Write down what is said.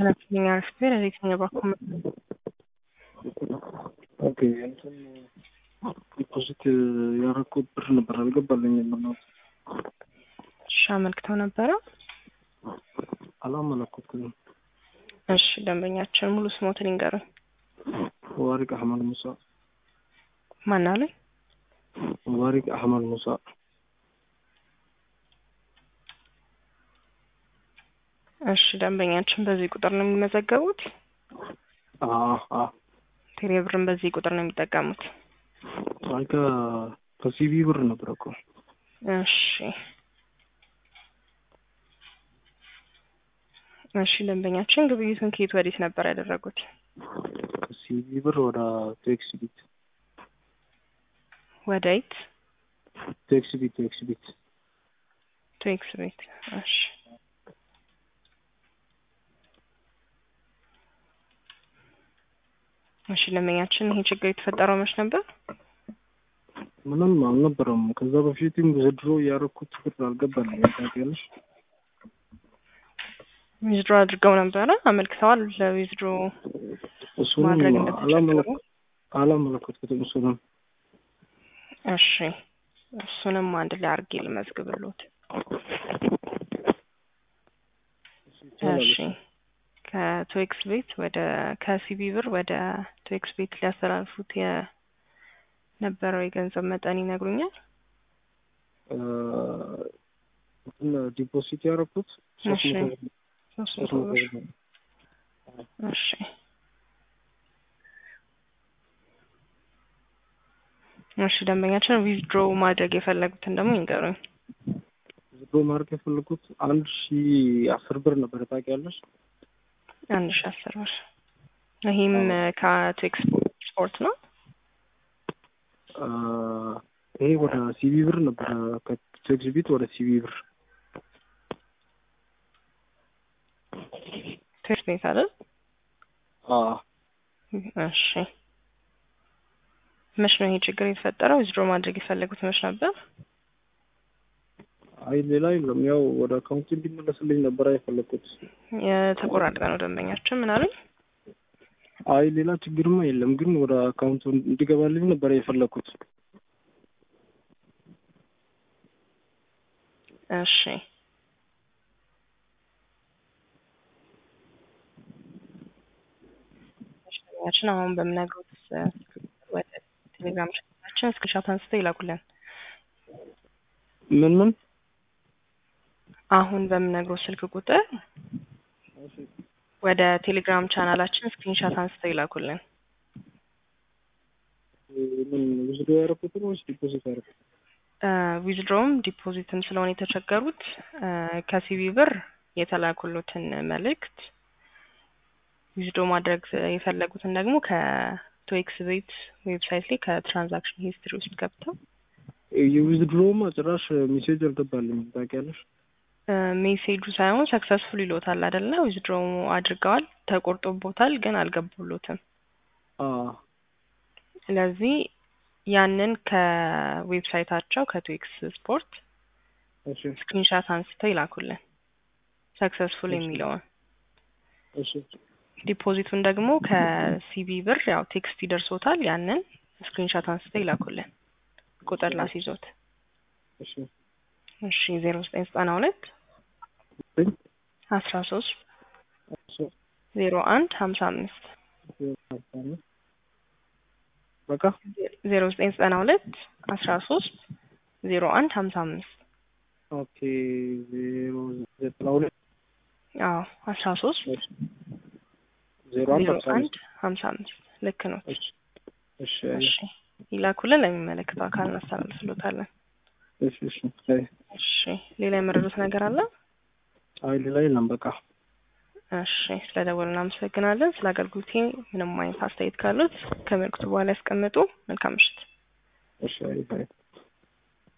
ስለኛ ስፔር የትኛው በኩል ኦኬ እንትን ዲፖዚት ያደረኩት ብር ነበር አልገባልኝም። ነው እሺ፣ አመልክተው ነበረ። አላመለኩትም። እሺ፣ ደንበኛችን ሙሉ ስሞትን ይንገሩኝ። ሙባሪክ አህመድ ሙሳ። ማን አሉኝ? ሙባሪክ አህመድ ሙሳ። እሺ፣ ደንበኛችን በዚህ ቁጥር ነው የሚመዘገቡት? አአ ቴሌብርን በዚህ ቁጥር ነው የሚጠቀሙት? አይ ከሲቢ ብር ነበር እኮ። እሺ እሺ ደንበኛችን ግብይቱን ከየት ወዴት ነበር ያደረጉት? ከሲቢ ብር ወደ ቴክስ ቢት ወዴት? ቴክስ ቢት ቴክስ ቢት ቴክስ ቤት። እሺ እሺ ደንበኛችን ይሄ ችግር የተፈጠረው መች ነበር? ምንም አልነበረም። ከዛ በፊትም ዘድሮ ያደረኩት ብር አልገባልኝም። ታውቂያለሽ? ዊዝድሮ አድርገው ነበረ አመልክተዋል። ለዊዝድሮ እሱንም ማድረግ እንደተቸገሩ አላመለከትኩትም። እሱንም እሺ እሱንም አንድ ላይ አድርጌ ልመዝግብሎት። እሺ ከቶኤክስ ቤት ወደ ከሲቢ ብር ወደ ቶኤክስ ቤት ሊያስተላልፉት የነበረው የገንዘብ መጠን ይነግሩኛል? ዲፖዚት ያደረኩት ሶስት እሺ መቶ ሶስት ሶስት መቶ መቶ ብር ብር ነው። እሺ እሺ ደንበኛችን ዊዝድሮ ማድረግ የፈለጉትን ደግሞ ይንገሩኝ። ዝዶ ማድረግ የፈለኩት አንድ ሺ አስር ብር ነበር። ታውቂያለሽ? አንድ ሺ አስር ብር ይህም ከአቶ ኤክስፖርት ነው። አ፣ ይሄ ወደ ሲቢ ብር ነበረ። ከቴክስ ቢት ወደ ሲቢ ብር ቴክስ ቤት አይደል? አ እሺ መች ነው ይሄ ችግር የተፈጠረው? ዊዝድሮ ማድረግ የፈለጉት መች ነበር? አይ ሌላ የለም። ያው ወደ አካውንት እንዲመለስልኝ ነበር የፈለኩት። የተቆራረጠ ነው ደንበኛችን። ምን አሉኝ? አይ ሌላ ችግርማ የለም፣ ግን ወደ አካውንቱ እንዲገባልኝ ነበር የፈለኩት። እሺ ደንበኛችን አሁን በምነግሮት ወደ ቴሌግራም ቻናላችን ስክሪንሾት አንስተው ይላኩልን። ምን ምን አሁን በምነግሮት ስልክ ቁጥር ወደ ቴሌግራም ቻናላችን ስክሪንሾት አንስተው ይላኩልን። ምን ውስዶ ያደረኩትን ወይስ ዲፖዚት ያደረኩት? ዊዝድሮም ዲፖዚትም ስለሆነ የተቸገሩት ከሲቢ ብር የተላኩሉትን መልእክት ዊዝድሮ ማድረግ የፈለጉትን ደግሞ ከቶኤክስ ቤት ዌብሳይት ላይ ከትራንዛክሽን ሂስትሪ ውስጥ ገብተው የዊዝድሮማ ጭራሽ ሜሴጅ አልገባልኝም። ታውቂያለሽ? ሜሴጁ ሳይሆን ሰክሰስፉል ይሎታል አይደለ? ዊዝድሮ አድርገዋል፣ ተቆርጦቦታል፣ ግን አልገቡሎትም። አ ስለዚህ ያንን ከዌብሳይታቸው ከቶኤክስ ስፖርት እሺ ስክሪንሻት አንስተው ይላኩልን ሰክሰስፉል የሚለውን እሺ ዲፖዚቱን ደግሞ ከሲቢ ብር ያው ቴክስት ይደርሶታል። ያንን ስክሪንሻት አንስተው ይላኩልን ቁጥር ላስይዞት። እሺ እሺ ዜሮ ዘጠኝ ዘጠና ሁለት ዘጠኝ አስራ ሶስት አስር ዜሮ አንድ ሀምሳ አምስት አስራ አምስት በቃ ዜሮ ዘጠኝ ዘጠና ሁለት አስራ ሶስት ዜሮ አንድ ሀምሳ አምስት ኦኬ ዜሮ ዘጠና ሁለት አዎ አስራ ሶስት ዜሮ አንድ ዜሮ አምሳ አንድ አምስት ሀምሳ አምስት ልክ ነው። እሺ እሺ እሺ ይላኩልን፣ ለሚመለከተው አካል እናስተላልፍሎታለን። እሺ እሺ አይ እሺ ሌላ የመረዱት ነገር አለ? አይ ሌላ የለም በቃ እሺ ስለደወሉ እናመሰግናለን። ስለ አገልግሎቴ ምንም አይነት አስተያየት ካሉት ከምልክቱ በኋላ ያስቀምጡ። መልካም ምሽት። እሺ አይ አይ